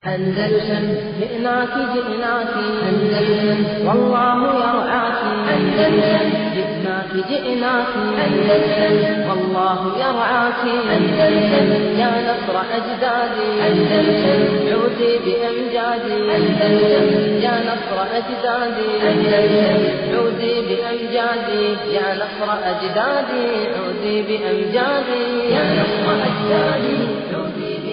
أندلسن جئناك جئناك أندلسن والله يرعاك أندلسن جئناك جئناك أندلسن والله يرعاك أندلسن يا نصر أجدادي أندلسن عودي بأمجادي أندلسن يا نصر أجدادي أندلسن عودي بأمجادي يا نصر أجدادي عودي بأمجادي يا نصر أجدادي عودي بأمجادي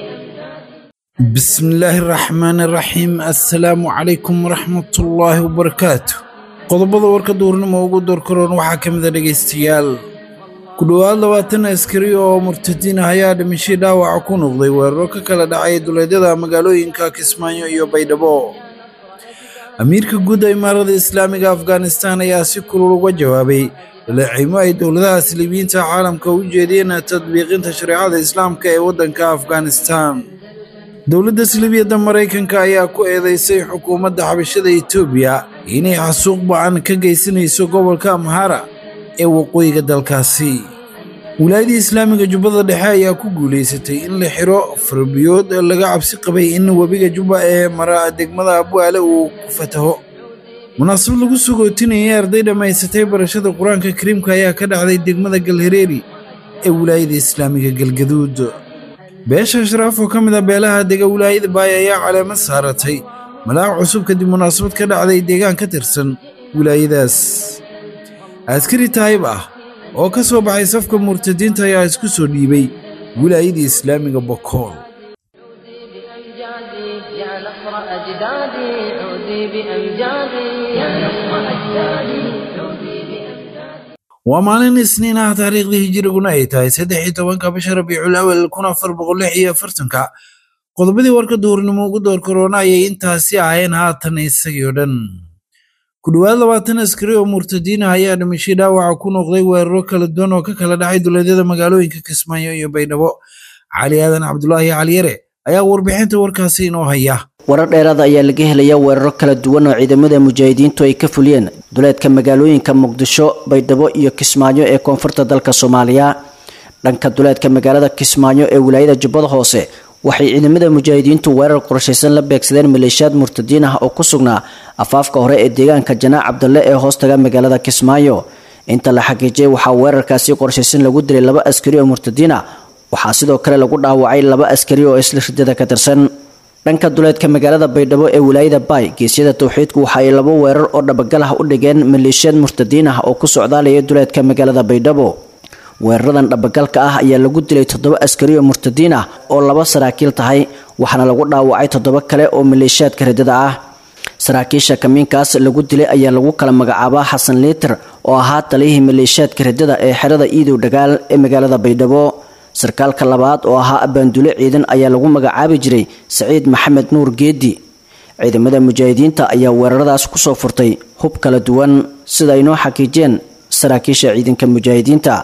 بسم الله الرحمن الرحيم السلام عليكم ورحمة الله وبركاته qodobada warka duurnimo ugu doorkaroon waxaa ka mid a dhegaystayaal ku dhowaad labaatan askari oo murtadiin ah ayaa dhimashay dhaawaca ku noqday weeraro ka kala dhacay duleedyada magaalooyinka kismaayo iyo baydhabo amiirka guud ee imaarada islaamiga afghanistan ayaa si kulul uga jawaabay dhaleecimo ay dowladaha silibiyiinta caalamka u jeediyeen tadbiiqinta shareecada islaamka ee waddanka afghanistan dowladda silibiyadda maraykanka ayaa ku eedeysay xukuumadda xabashada etoobiya inay xasuuq ba-an ka geysanayso gobolka amhara ee waqooyiga dalkaasi wilaayadii islaamiga jubbada dhexe ayaa ku guulaysatay in la xiro farbiyood laga cabsi qabay in webiga jubba ee mara degmada abwaale uu ku fataho munaasabad lagu sugootinayay arday dhammaysatay barashada qur-aanka kariimka ayaa ka dhacday degmada galhareeri ee wilaayada islaamiga galgaduud beesha ashraaf oo ka mid a beelaha dega wilaayada baay ayaa caleemo saaratay malaac cusub kadib munaasabad ka dhacday deegaan ka tirsan wilaayadaas askari taayib ah oo ka soo baxay safka murtadiinta ayaa isku soo dhiibay wilaayada islaamiga bokool بأمجادي يا نصر أجدادي عودي بأمجادي يا نصر أجدادي عودي بأمجادي waa maalin isniin ah taariikhdii hijiriguna ay tahay saddex iyo tobanka bisha rabiicul awal kun afar boqol lix iyo afartanka qodobadii warka duhurnimo ugu door korona ayay intaasi ahayeen haatan isagii oo dhan ku dhowaad labaatan askari oo murtadiin ah ayaa dhimashay dhaawaca ku noqday weeraro kala duwan oo ka kala dhacay duleedyada magaalooyinka kismaayo iyo baydhabo cali aadan cabdulaahi caliyare ayaa warbixinta warkaasi inoo haya warar dheeraada ayaa laga helaya weeraro kala duwan oo ciidamada mujaahidiintu ay ka fuliyeen duleedka magaalooyinka muqdisho baydhabo iyo kismaayo ee koonfurta dalka soomaaliya dhanka duleedka magaalada kismaayo ee wilaayada jubbada hoose waxay ciidamada mujaahidiintu weerar qorshaysan la beegsadeen maleeshiyaad murtadiin ah oo ku sugnaa afaafka hore ee deegaanka janaac cabdalle ee hoostaga magaalada kismaayo inta la xaqiijiyay waxaa weerarkaasi qorshaysan lagu dilay laba askari oo murtadiin ah waxaa sidoo kale lagu dhaawacay laba askari oo isla ridada ka tirsan dhanka duleedka magaalada baydhabo ee wilaayada baay geesyada towxiidku waxa ay laba weerar oo dhabagal ah u dhigeen maleeshiyaad murtadiin ah oo ku socdaalaya duleedka magaalada baydhabo weeraradan dhabagalka ah ayaa lagu dilay toddoba askari oo murtadiin ah oo laba saraakiil tahay waxaana lagu dhaawacay toddoba kale oo maleeshiyaadka ridada ah saraakiisha kamiinkaas lagu dilay ayaa lagu kala magacaabaa xasan liiter oo ahaa taliyihii maleeshiyaadka ridada ee xerada iidow dhagaal ee magaalada baydhabo sarkaalka labaad oo ahaa abaandule ciidan ayaa lagu magacaabi jiray saciid maxamed nuur geedi ciidamada mujaahidiinta ayaa weeraradaas kusoo furtay hub kala duwan sida ay noo xaqiijiyeen saraakiisha ciidanka mujaahidiinta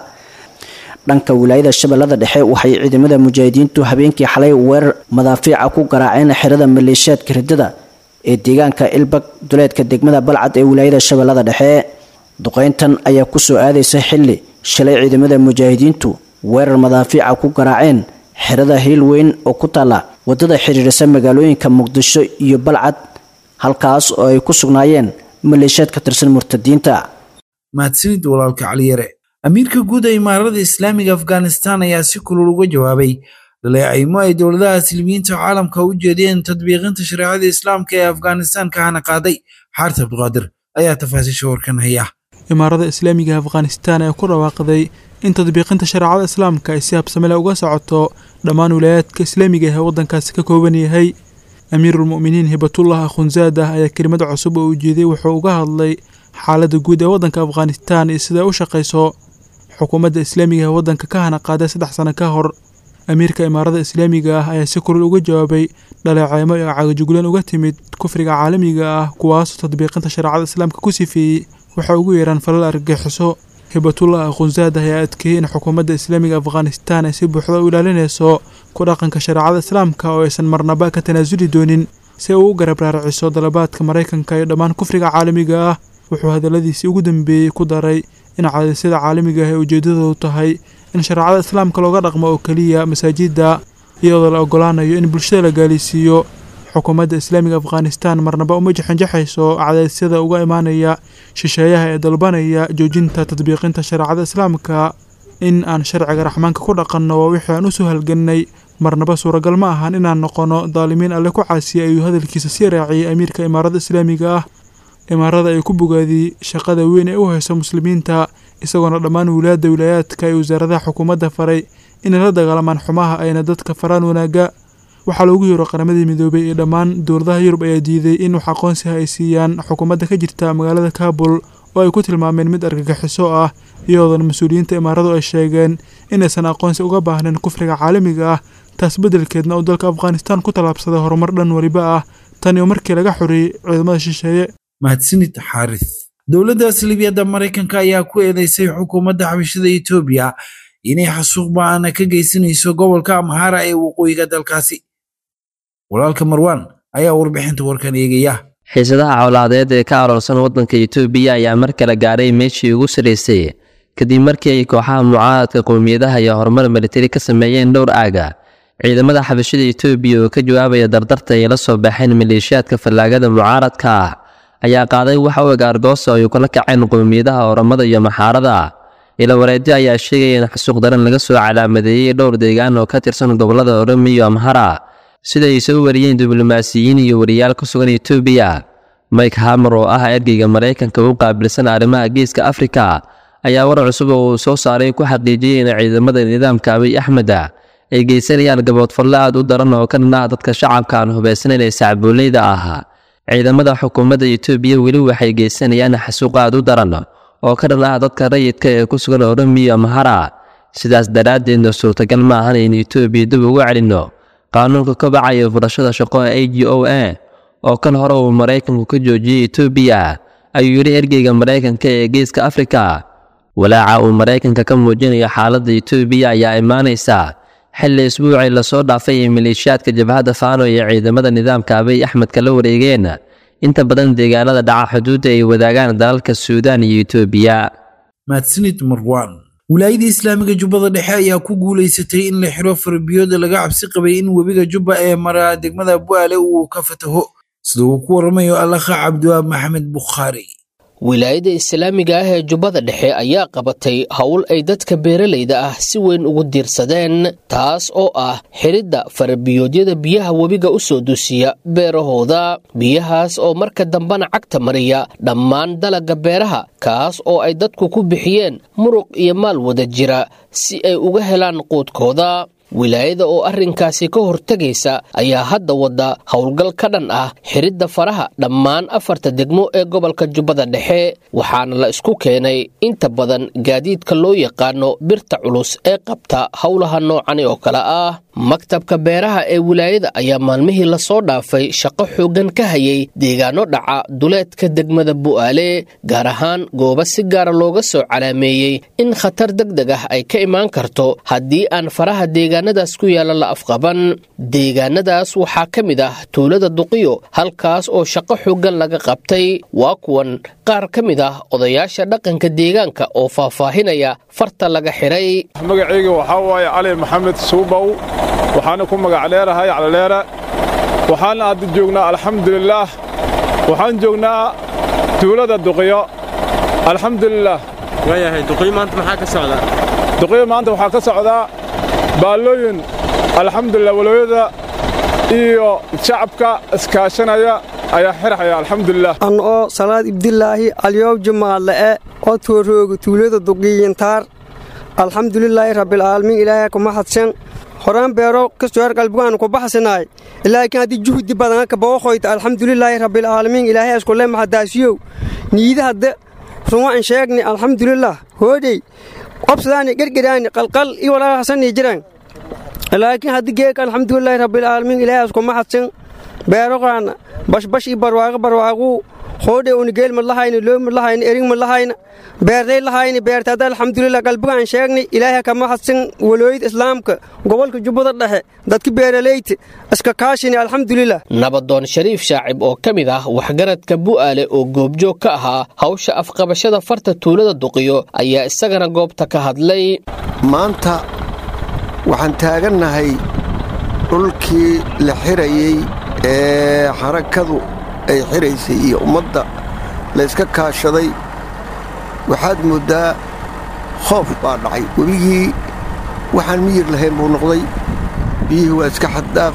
dhanka wilaayada shabeellada dhexe waxay ciidamada mujaahidiintu habeenkii xalay weerar madaafiica ku garaaceen xerada maleeshiyaadka ridada ee deegaanka ilbag duleedka degmada balcad ee wilaayada shabeellada dhexe duqeyntan ayaa kusoo aadaysa xilli shalay ciidamada mujaahidiintu weerar madaafiica ku garaaceen xerada hiil weyn oo ku taalla waddada xidhiirisa magaalooyinka muqdisho iyo balcad halkaas oo ay ku sugnaayeen maleeshiyaad ka tirsan murtadiinta mahadsanid walaalka caliyare amiirka guud ee imaarada islaamiga afghanistan ayaa si kulul uga jawaabay dhaleecimo ay dowladaha silmiyiinta caalamka u jeediyeen tadbiiqinta shareecada islaamka ee afghanistan ka hana qaaday xaarta abduqaadir ayaa tafaasiisha warkan haya imaarada islaamiga afghanistan ee ku dhawaaqday in tadbiiqinta shareecada islaamka ay si habsamele uga socoto dhammaan wilaayaadka islaamiga ee waddankaasi ka kooban yahay amiirulmu'miniin hibatullah akhunzaadah ayaa kelimad cusub oo ujeeday wuxuu uga hadlay xaaladda guud ee waddanka afghanistan iyo siday u shaqayso xukuumadda islaamiga ee waddanka ka hana qaaday saddex sano ka hor amiirka imaarada islaamiga ah ayaa si kulul uga jawaabay dhaleeceymo iyo cagajuglan uga timid kufriga caalamiga ah kuwaasoo tadbiiqinta shareecada islaamka ku sifeeyey waxay ugu yeeraan falal argagixiso hibatullah akhunzaadah ayaa adkeeyey in xukuumadda islaamiga afghanistan ay si buuxda u ilaalinayso ku dhaqanka shareecada islaamka oo aysan marnaba ka tanaasuli doonin si ay ugu garab raaraciso dalabaadka maraykanka iyo dhammaan kufriga caalamiga ah wuxuu hadalladiisii ugu dambeeyey ku daray in caadisyada caalamiga ah ee ujeeddadoodu tahay in shareecada islaamka looga dhaqmo oo keliya masaajidda iyadoo la ogolaanayo in bulshada la gaalisiiyo xukuumadda islaamiga afghanistan marnaba uma jaxanjaxayso cadaysyada uga imaanaya shisheeyaha ee dalbanaya joojinta tadbiiqinta shareecada islaamka in aan sharciga raxmaanka ku dhaqanno waa wixii aan usoo halgannay marnaba suuragal ma ahan inaan noqono daalimiin alle ku caasiya ayuu hadalkiisa sii raaciyey amiirka imaarada islaamiga ah imaarada ay ku bogaadiyey shaqada weyn ee u hayso muslimiinta isagoona dhammaan wilaayadda wilaayaadka ee wasaaradaha xukuumadda faray inay la dagaalamaan xumaha ayna dadka faraan wanaaga waxaa loogu yeero qaramadii midoobay ee dhammaan dowladaha yurub ayaa diiday in wax aqoonsiha ay siiyaan xukuumadda ka jirta magaalada kaabul oo ay ku tilmaameen mid argagixiso ah iyadoona mas-uuliyiinta imaaradu ay sheegeen inaysan aqoonsi uga baahnayn kufriga caalamiga ah taas beddelkeedna uu dalka afghanistan ku tallaabsaday horumar dhan weliba ah tani oo markii laga xoreeyey ciidamada shisheeye mahadsanid xaaris dowladda salibiyadda maraykanka ayaa ku eedeysay xukuumadda xabashada etoobiya inay xasuuq ba-aana ka geysanayso gobolka amhara ee waqooyiga dalkaasi walaalka marwaan ayaa warbixinta warkan eegaya xiisadaha cawlaadeed ee ka aroorsan waddanka etoobiya ayaa mar kale gaadhay meeshii ugu sarraysay kadib markii ay kooxaha mucaaradka qowmiyadaha iyo horumar militari ka sameeyeen dhowr aaga ciidamada xabashada etoobiya oo ka jawaabaya dardarta ay la soo baxeen maleeshiyaadka fallaagada mucaaradka ah ayaa qaaday waxa u eg argoosa ay kula kaceen qowmiyadaha oramada iyo maxaarada ila wareedyo ayaa sheegaya in xasuuq daran laga soo calaamadeeyey dhowr deegaan oo ka tirsan gobolada oromiya iyo amhara sida ay soo wariyeen diblomaasiyiin iyo wariyaal ku sugan etoobiya mike hamer oo ah ergeyga maraykanka u qaabilsan arrimaha geeska afrika ayaa war cusub oo uu soo saaray ku xaqiijiyey in ciidamada nidaamka abiy axmeda ay geysanayaan gaboodfalle aad u daran oo ka dhan ah dadka shacabka aan hubaysnayn ee sacbuuleyda ah ciidamada xukuumadda etoobiya weli waxay geysanayaan xasuuq aad u daran oo ka dhan ah dadka rayidka ee ku sugan oromiya amhara sidaas daraaddeedna suurtagal ma ahan in etoobiya dib ugu celinno qaanuunka ka bacaya furashada shaqo ee a g o a oo kan hore uu maraykanku ka joojiyey etoobiya ayuu yidhi ergeyga maraykanka ee geeska afrika walaaca uu maraykanka ka muujinayo xaaladda etoobiya ayaa imaanaysa xilli isbuucii lasoo dhaafay ee maleeshiyaadka jabhadda faano iyo ciidamada nidaamka abiy axmed kala wareegeen inta badan deegaanada dhaca xuduudda ay wadaagaan dalalka suudaan iyo etoobiya mahadsanid marwaan wilaayada islaamiga jubbada dhexe ayaa ku guulaysatay in la xiro farbiyooda laga cabsi qabay in webiga jubba ee mara degmada bu'aale uu ka fataho sida uu ku waramayo allaha cabdiwaab maxamed bukhaari wilaayada islaamiga ah ee jubbada dhexe ayaa qabatay howl ay dadka beeralayda ah si weyn ugu diirsadeen taas oo ah xidhidda farabiyoodyada biyaha webiga u soo dusiya beerahooda biyahaas oo marka dambena cagta mariya dhammaan dalagga beeraha kaas oo ay dadku ku bixiyeen muruq iyo maal wada jira si ay uga helaan quudkooda wilaayada oo arrinkaasi ka hortegaysa ayaa hadda wadda howlgal ka dhan ah xidhidda faraha dhammaan afarta degmo ee gobolka jubbada dhexe waxaana la isku keenay inta badan gaadiidka loo yaqaano birta culus ee qabta howlaha noocani oo kale ah maktabka beeraha ee wilaayada ayaa maalmihii lasoo dhaafay shaqo xooggan ka hayay deegaano dhaca duleedka degmada bu'aale gaar ahaan goobo si gaara looga soo calaameeyey in khatar deg deg ah ay ka imaan karto haddii aan faraha deegaanadaas ku yaalla la afqaban deegaanadaas waxaa ka mid ah tuulada duqiyo halkaas oo shaqo xooggan laga qabtay waa kuwan qaar ka mid ah odayaasha dhaqanka deegaanka oo faahfaahinaya farta laga xidhay magacayga waxaa waaye cali maxamed suubow waxaana ku magac dheerahay calaleere waxaana hadda joognaa alxamdulilaah waxaan joognaa tuulada duqiyo alxamdulilaah waayahay duqiyo maanta maxaa ka socdaa duqiyo maanta waxaa ka socdaa baallooyin alxamdulilah walooyada iyo shacabka iskaashanaya ayaa xirxaya alxamdulilah an oo salaad ibdilaahi alyow jumaadle'e oo toorooga tuulada duqiyintaar alxamdulilaahi rabbilcaalamiin ilaahay kuma hadsan horaan beero kastoor qalbigaan ku baxsanaay ilaakiin haddii juhdi badan ka booqoyta alxamdulilaahi rabbilcaalamiin ilaahay iskule maxadaasiyow niida hadde ruma an sheegni alxamdulilah hoodhey qobsadaani gergeraani qalqal iyo walaahasanii jiran laakiin haddii geeka alxamdulilaahi rabbilcaalamiin ilaahay iskuma hadsan beeroqaana bashbash iyo barwaaqo barwaaquu hoodhe unigeel ma lahayna loo ma lahayna erig ma lahayna beertay lahayna beertada alxamdulilah qalbigaan sheegnay ilaahay kama hadsan walooyada islaamka gobolka jubbada dhexe dadka beeralayta iska kaashini alxamdulilah nabadoon shariif shaacib oo ka mid ah waxgaradka bu'aale oo goobjoog ka ahaa hawsha afqabashada farta tuulada duqiyo ayaa isagana goobta ka hadlay maanta waxaan taagannahay dhulkii la xirayey ee xarakadu ay xiraysay iyo ummadda layska kaashaday waxaad mooddaa khoof baa dhacay webigii waxaan miyir lahayn buu noqday biyihii waa iska xaddaaf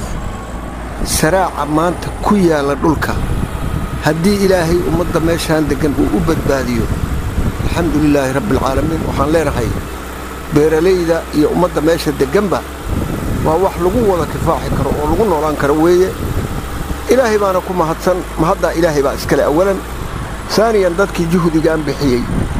saraaca maanta ku yaalla dhulka haddii ilaahay ummadda meeshaan deggan uu u badbaadiyo alxamdu lilaahi rabbialcaalamiin waxaan leenahay beeralayda iyo ummadda meesha degganba waa wax lagu wada kifaaxi karo oo lagu noolaan karo weeye ilaahay baana ku mahadsan mahaddaa ilaahay baa iskale awalan saaniyan dadkii juhdigaan bixiyey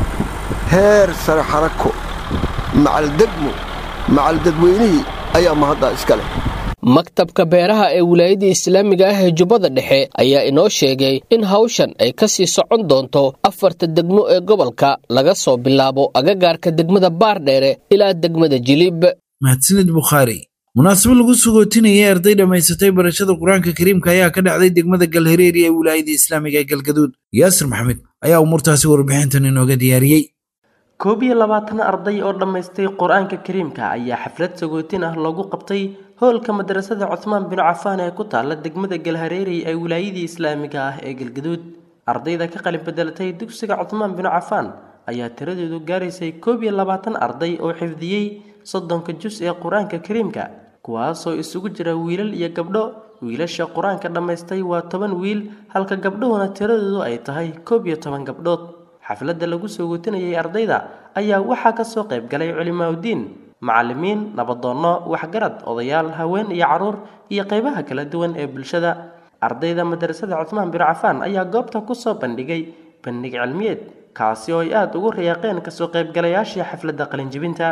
heer sare xarako macaldegmo macaldadweynihii ayaa mahaddaa iskale maktabka beeraha ee wilaayadda islaamiga ah ee jubbada dhexe ayaa inoo sheegay in hawshan ay ka sii socon doonto afarta degmo ee gobolka laga soo bilaabo agagaarka degmada baardheere ilaa degmada jiliib mahadsanid bukhaari munaasabo lagu sugootinayay arday dhammaysatay barashada qur-aanka kariimka ayaa ka dhacday degmada galhareeri ee wilaayadda islaamiga ee galgaduud yaasir maxamed ayaa umuurtaasi warbixintan inooga diyaariyey koob iyo labaatan arday oo dhammaystay qur-aanka kariimka ayaa xaflad sagootin ah loogu qabtay hoolka madrasada cusmaan binu cafaan ee ku taala degmada galhareeri ee wilaayadii islaamiga ah ee galgaduud ardayda ka qalin bedelatay dugsiga cusmaan binu cafaan ayaa tiradeedu gaaraysay koob iyo labaatan arday oo xifdiyey soddonka jus ee qur-aanka kariimka kuwaasoo isugu jira wiilal iyo gabdho wiilasha qur-aanka dhammaystay waa toban wiil halka gabdhuhuna tiradoodu ay tahay koob iyo toban gabdhood xafladda lagu soo guutinayay ardayda ayaa waxaa ka soo qayb galay culimaaudiin macallimiin nabadoonno waxgarad odayaal haween iyo carruur iyo qaybaha kala duwan ee bulshada ardayda madrasada cusmaan binu cafaan ayaa goobta ku soo bandhigay bandhig cilmiyeed kaasi oo ay aada ugu riyaaqeen kasoo qaybgalayaashii xafladda qalinjibinta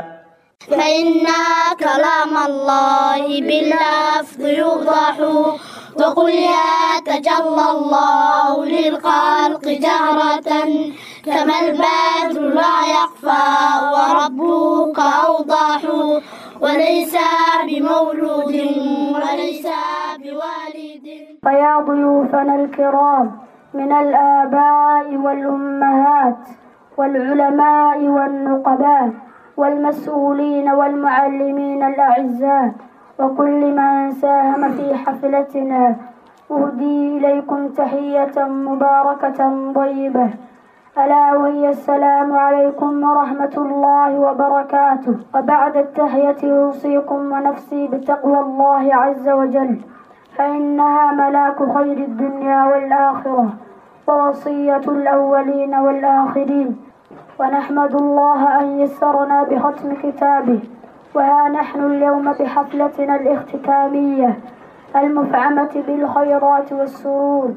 فإن كلام الله باللفظ يوضح وقل يتجلى الله للخلق جهرة كما البدر لا يخفى وربك أوضح وليس بمولود وليس بوالد فيا ضيوفنا الكرام من الآباء والأمهات والعلماء والنقباء والمسؤولين والمعلمين الأعزاء وكل من ساهم في حفلتنا أهدي إليكم تحية مباركة طيبة ألا وهي السلام عليكم ورحمة الله وبركاته وبعد التحية أوصيكم ونفسي بتقوى الله عز وجل فإنها ملاك خير الدنيا والآخرة ووصية الأولين والآخرين ونحمد الله أن يسرنا بختم كتابه وها نحن اليوم بحفلتنا الاختتامية المفعمة بالخيرات والسرور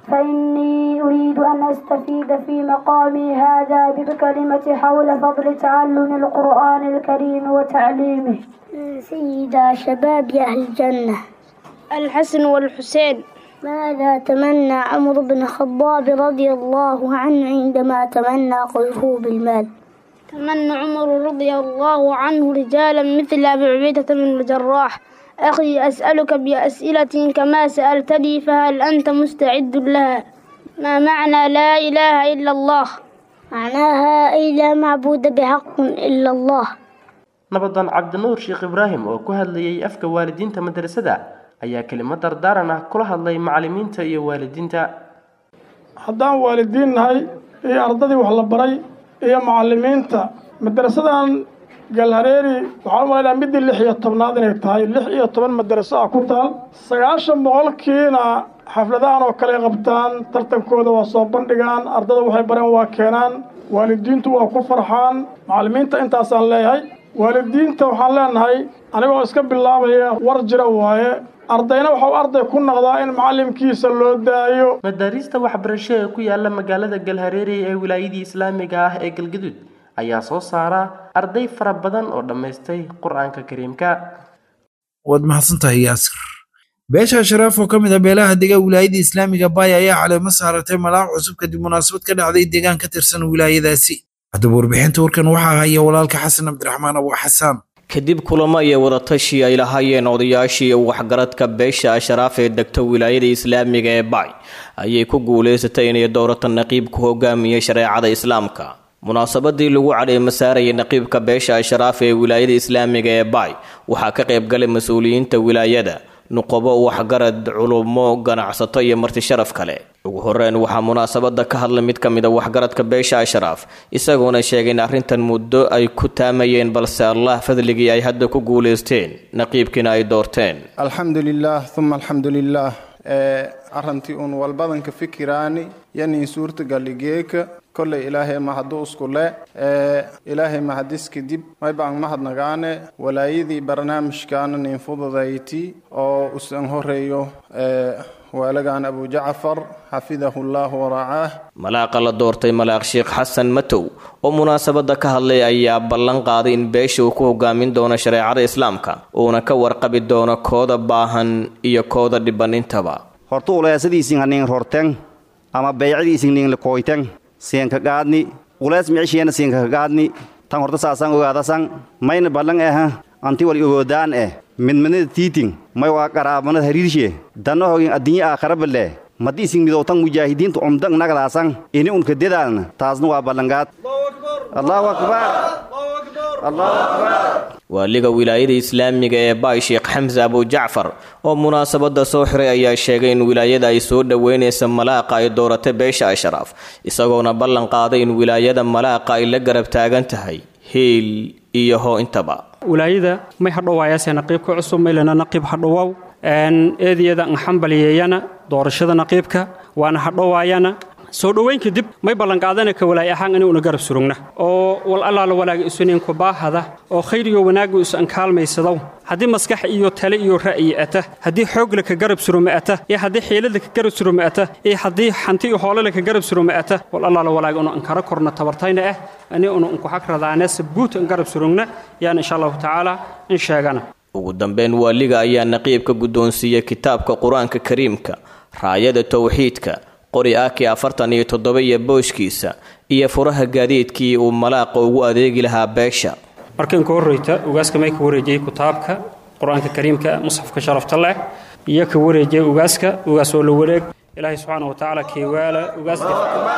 فإني أريد أن أستفيد في مقامي هذا بكلمة حول فضل تعلم القرآن الكريم وتعليمه سيدا شباب أهل الجنة الحسن والحسين ماذا تمنى عمرو بن الخطاب رضي الله عنه عندما تمنى قذفه بالمال تمنى عمر رضي الله عنه رجالا مثل أبي عبيدة بن الجراح أخي أسألك بأسئلة كما سألتني فهل أنت مستعد لها ما معنى لا إله إلا الله معناها أي لا معبود بحق إلا الله nabadan cabdinuur sheekh ibraahim oo ku hadlayay afka waalidiinta madrasada ayaa kelimad dardaaran ah kula hadlay macallimiinta iyo waalidiinta haddaan waalidiin nahay iyo ardadii wax la baray iyo macallimiinta madrasadan galhareeri waxaan u malaynaha middii lix iyo tobnaad inay tahay lix iyo toban madaraso ah ku taal sagaashan boqolkiina xafladahan oo kale qabtaan tartankooda waa soo bandhigaan ardada waxay bareen waa keenaan waalidiintu waa ku farxaan macallimiinta intaasaan leeyahay waalidiinta waxaan leenahay anigoo iska bilaabaya war jira waaye ardayna waxau arday ku noqdaa in macallimkiisa loo daayo madaariista waxbarasho ee ku yaala magaalada galhareeri ee wilaayadii islaamiga ah ee galgaduud ayaa soo saara arday fara badan oo dhammaystay qur-aanka kariimka waad mahadsantahay yaasir beesha sharaaf oo ka mid ah beelaha dega wilaayada islaamiga baaya ayaa caleemo saaratay malaaq cusub kadib munaasabad ka dhacday deegaan ka tirsan wilaayadaasi haddaba warbixinta warkan waxaa haya walaalka xasan cabdiraxmaan abu xasaan kadib kulamo iyo wadatashi ay lahaayeen odayaashii waxgaradka beesha asharaaf ee degta wilaayada islaamiga ee bacay ayay ku guulaysatay inay dowrata naqiib ku hogaamiyey shareecada islaamka munaasabadii lagu cadheema saarayay naqiibka beesha asharaaf ee wilaayada islaamiga ee bacay waxaa ka qaybgalay mas-uuliyiinta wilaayada nuqobo waxgarad culummo ganacsato iyo marti sharaf kale ugu horeyn waxaa munaasabada ka hadlay mid ka mida waxgaradka beesha ashraaf isagoona sheegay in arrintan muddo ay ku taamayeen balse allah fadligii ay hadda ku guulaysteen naqiibkiina ay doorteen alxamdu lilaah uma alxamdu lilaah arrantii uun walbadanka fikiraani yanin suurtagalligeeka kolley ilaahay mahadu iskule ilaahay mahadis kadib maybaan mahadnagaane walaayadii barnaamijkaana nin fududayti oo usan horeeyo waalagan abu jacfar xafidahu llah waracaah malaaqa la doortay malaaq sheekh xasan matow oo munaasabada ka hadlay ayaa ballan qaaday in beesha uu ku hogaamin doono shareecada islaamka uuna ka warqabi doono kooda baahan iyo kooda dhiban intaba horta uleesadiisin hanin rorten ama beycadiisin nin lakoyten siinka gaadni ulees micishiyana siinka gaadni tan horta saasan ogaadasan mayna ballan aha anti wal ogoodaan eh midmanada tiitin may waa qaraabanad hariirshe danna hogin addinye aakharaballe maddi isin midowtan mujaahidiinta umdang nagadaasan ini unka dedaalna taasna waa ballangaad allahu akbar allahu akbar waaliga wilaayada islaamiga ee baay sheekh xamse abujacfar oo munaasabada soo xiray ayaa sheegay in wilaayada ay soo dhoweynaysa malaaqa ay dooratay beesha ashraaf isagoona ballan qaaday in wilaayada malaaqa ay la garab taagan tahay hiil iyo hoo intaba wilaayada may hadhowaayase naqiibka cusub maylana naqiib hadhowow eediyada nxambaliyeeyana doorashada naqiibka waana hadhowaayana soo dhoweyn kadib may ballanqaadana ka walaay ahaan inuuna garab surugna oo wal allaala walaaga isuninka baahada oo khayriyo wanaagu is ankaalmaysadow haddii maskax iyo tale iyo ra'yi ata haddii xoogle ka garab suruma ata iyo haddii xiilada ka garab suruma ata iyo haddii xanti iyo hoolale ka garab suruma ata wal allaala walaaga unu ankara korna tabartayna ah ani unu unku xagradaane sabuut an garab surugna yaan insha allahu tacaala in sheegana ugu dambeyn waaliga ayaa naqiibka guddoonsiiyey kitaabka qur-aanka kariimka raayada towxiidka qori aki afartan iyo toddoba iyo booshkiisa iyo furaha gaadiidkii uu malaaqa ugu adeegi lahaa beesha markan ka horreyta ugaaska may ka wareejiyey kitaabka qur-aanka kariimka musxafka sharafta leh iyo ka wareejiyey ugaaska ugaas oo la wareeg ilaahay subxaana wa tacaala keewaala ugaaska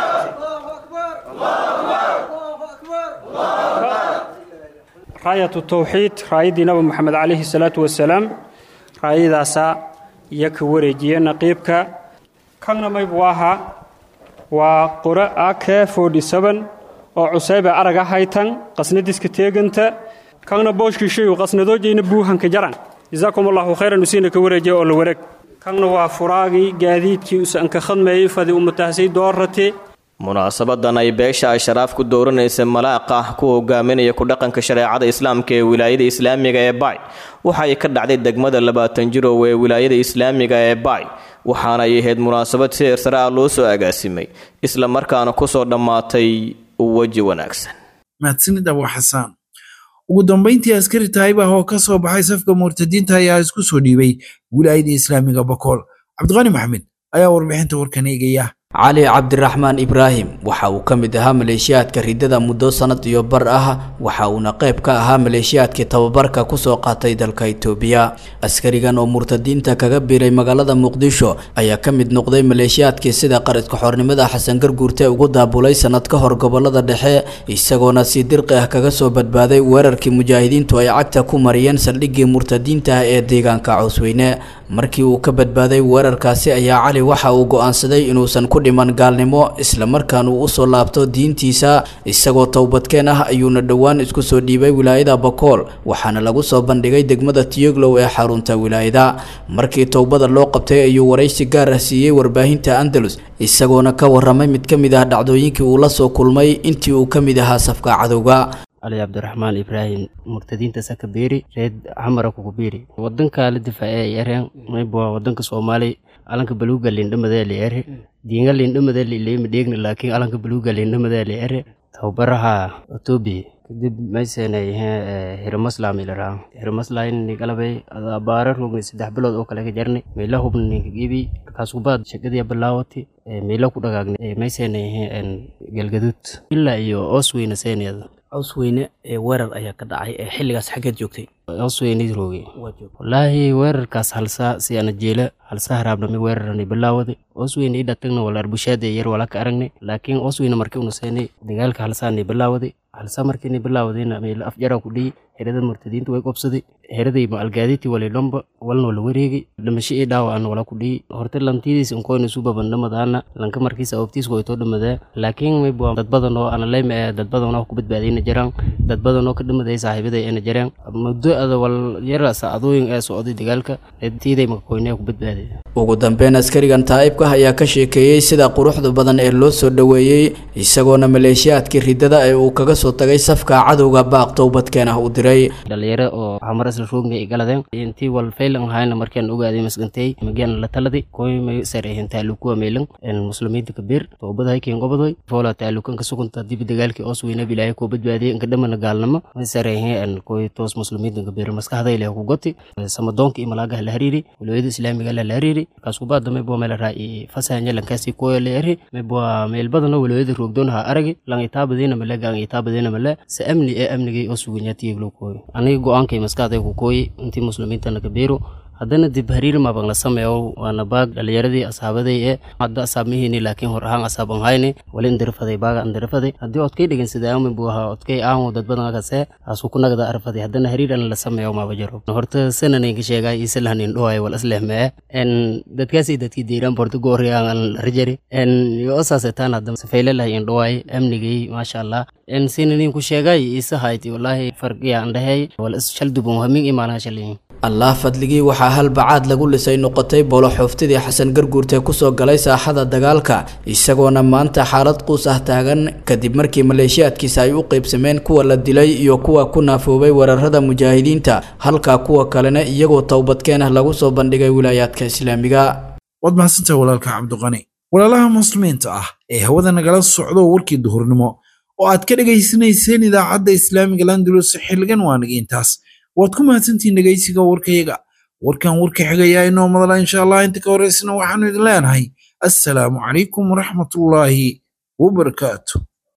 raayatu tawxiid raayaddii nabi moxamed calayhi salaatu wasalaam raayadaasaa iyo ka wareejiye naqiibka kanna maybu ahaa waa qore ake oo cusayba araga haytan qasnadiska teeganta kanna booshkiishayu qasnadoojayna buuhanka jaran jazaakum allahu khayran usiina ka wareejiya oo la wareeg kanna waa furaagii gaadiidkii usanka khadmeeyey fadi umatahsay doorate munaasabadan ay beesha ashraaf ku dooranaysa malaaqa ku hogaaminaya ku dhaqanka shareecada islaamka ee wilaayada islaamiga ee baay waxa ay ka dhacday degmada labaatan jirow ee wilaayada islaamiga ee baay waxaana ay ahayd munaasabad si heersare ah loo soo agaasimay isla markaana kusoo dhammaatay weji wanaagsan mahadsanid abu xasaan ugu dambayntii askari taayibah oo ka soo baxay safka murtadiinta ayaa isku soo dhiibay wilaayada islaamiga bakool cabdiqani maxamed ayaa warbixinta warkan eegaya cali cabdiraxmaan ibraahim waxa uu ka mid ahaa maleeshiyaadka ridada muddo sannad iyo bar ah waxa uuna qayb ka ahaa maleeshiyaadkii tababarka kusoo qaatay dalka itoobiya askarigan oo murtadiinta kaga biiray magaalada muqdisho ayaa ka mid noqday maleeshiyaadkii sida qaridka xornimada xasan garguurte ugu daabulay sannad ka hor gobolada dhexe isagoona si dirqi ah kaga soo badbaaday weerarkii mujaahidiintu ay cagta ku mariyeen saldhiggii murtadiinta ah ee deegaanka cawsweyne markii uu ka badbaaday weerarkaasi ayaa cali waxa uu go'aansaday inuusan ku dhiman gaalnimo islamarkaana uu usoo laabto diintiisa isagoo towbadkeen ah ayuuna dhowaan isku soo dhiibay wilaayada bakool waxaana lagu soo bandhigay degmada tiyoglow ee xarunta wilaayada markii towbada loo qabtay ayuu waraysi gaar ah siiyey warbaahinta andalus isagoona ka waramay mid ka mid ah dhacdooyinkii uu la soo kulmay intii uu ka mid ahaa safka cadowga cali cabdiraxmaan ibraahim murtadiinta sakabeeri reed xamara kukubiiri wadanka la difaace ay ereen mayba wadanka soomaali alanka baluuga lindhamadee la ere diinga lindhamadee lileema dheegna laakiin alanka baluuga lindhamadee la ere tababaraha etoobiya kadib maysenay hiramaslam ilaraa hiramaslam galabay abaara rogni saddex bilood oo kale ka jarnay meela hubna ninka gebi markaas kubaad shaqadii bilaawati meela ku dhagaagnay maysenay galgaduud ilaa iyo oosweyna seeneeda cawsweyne ee weerar ayaa ka dhacay ee xilligaas xaggeed joogtay cawsweyne rooge wallaahi weerarkaas halsaa si ana jeela halsaa haraabnami weerarani bilaawada cawsweyne ii dhatagna walaar bushaada yar wala ka aragnay laakiin cawsweyne markii una seenay dagaalka halsaani bilaawaday halsaa markiini bilaawadayna meela afjara ku dhiyi xerada murtadiinta way qobsaday heraday ma algaaditi wali dhomba walnoo la wareegi dhimasho ii dhaawacan wala ku dhihi horta lantidiis inkoyna subaban dhamadaana lanka markiisa awabtiis waytoo dhamadee laakiin mayba dad badan oo ana leyma ee dad badan oo ku badbaadayna jiraan dad badan oo ka dhamaday saaxiibaday ayna jiraan muddo ada wal yara saacadooyin ee socday dagaalka tiiday makakoynee ku badbaaday ugu dambeyn askarigan taa'ibka ayaa ka sheekeeyey sida quruxda badan ee loo soo dhoweeyey isagoona maleeshiyaadkii riddada ee uu kaga soo tagay safka cadowga baaq towbadkeen ah u diray dhalinyaro oo xamaras la roogna ay galadeen intii wal faylan ahayna markaan ogaaday masgantay mageen la taladi koy may sareehin taalukuwa meelan muslimiinta kabir toobada hayken gobodoy foola taalukan ka sugunta dib dagaalkii oos weyna bilaahay koo badbaadiyay inka dhamana gaalnimo may sareehin koy toos muslimiinta kabir maskaxda ilaahay ku goti samadoonka iyo malaagaha la hariiri walooyada islaamiga la hariiri kaas kubaa damay boo meel raa fasahanya lankaasi koyo la eri may boo meel badan oo walooyada roogdoon ha aragi lang itaabadina male gang itaabadina male se amni ee amnigay oo suganyaatiyaglo kooyo aniga go-aankay maskaxday ku kooyi intii muslimiintana kabiiro haddana dib hariir maban la sameeyo waana baag dhalinyaradii asaabaday ee hadda asaab mihini laakiin hor ahaan asaab an hayni wali indirafaday baaga indirafaday haddii odkay dhegin sidaami buu ahaa odkay aan dad badan akase asu ku nagda arfaday haddana hariir an la sameeyo maaba jaro horta sananinka sheegay isalahan indhohay wal aslehmee en dadkaasi dadkii diiraan borto goori aan rajari en yo osaasetaan hadda safeylelahay indhohay amnigay maasha allah en sinanin ku sheegay isa hayti wallahi farqiya andhahay wal is shaldubun hamin imaanaha shaliyin allah fadligii waxaa hal bacaad lagu lisay noqotay bolo xooftidii xasan garguurtee kusoo galay saaxada dagaalka isagoona maanta xaalad quus ah taagan kadib markii maleeshiyaadkiisa ay u qeybsameen kuwa la dilay iyo kuwa ku naafoobay weerarada mujaahidiinta halka kuwa kalena iyagoo towbadkeen ah lagu soo bandhigay wilaayaadka islaamiga waad mahadsantahay walaalka cabdiqani walaalaha muslimiinta ah ee hawada nagala socdo warkii duhurnimo oo aad ka dhegaysanayseen idaacadda islaamiga landulus xilligan waa naga intaas waad ku mahadsantihiin dhegaysiga warkayaga warkan warka xigayaa inoo madala insha allah inta ka horeysana waxaanu idin leenahay assalaamu calaykum waraxmatullaahi wabarakaatu